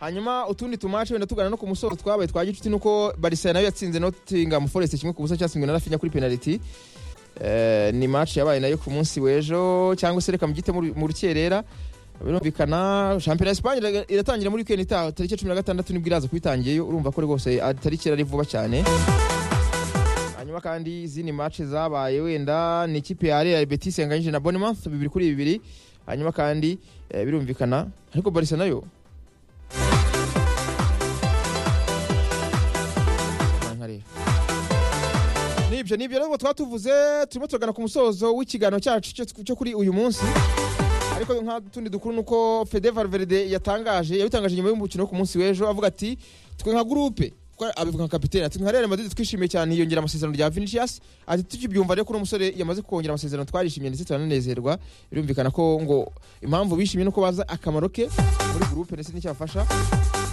hanyuma utundi tumace wenda tugana no ku musoro twabaye twa gicuti nuko barisa nayo yatsinze Nottingham Forest kimwe ku busa cyatsinzwe na Rafinha kuri penalty Eh, ni match yabaye nayo ku munsi w'ejo cyangwa se reka mugite mu ru- mu rukerera birumvikana shampiyona ya Espagne iraga- iratangira muri weekend itaha tariki ya 16 nibwo iraza kubitangiyeyo urumva ko rwose ah, tariki yari vuba cyane hanyuma kandi izindi match zabaye wenda ni ikipe ya Real Betis yanganyije na Bournemouth bibiri kuri bibiri hanyuma kandi eh, birumvikana ariko Barca nayo Nkareba. nibyo nibyo rero twaba tuvuze turimo turagana ku musozo w'ikiganiro cyacu cyo- cyo kuri uyu munsi ariko nka tundi dukuru ni uko fede valverde yatangaje yabitangaje nyuma y'umukino wo ku munsi w'ejo avuga ati twe nka gurupe ko abivuga nka kapitene ati nka real madrid twishimiye cyane yiyongera amasezerano rya vinicius ati tukibyumva rero ko uno musore yamaze kongera amasezerano twarishimye ndetse turananezerwa birumvikana ko ngo impamvu bishimye nuko baza akamaro ke muri gurupe ndetse n'icyabafasha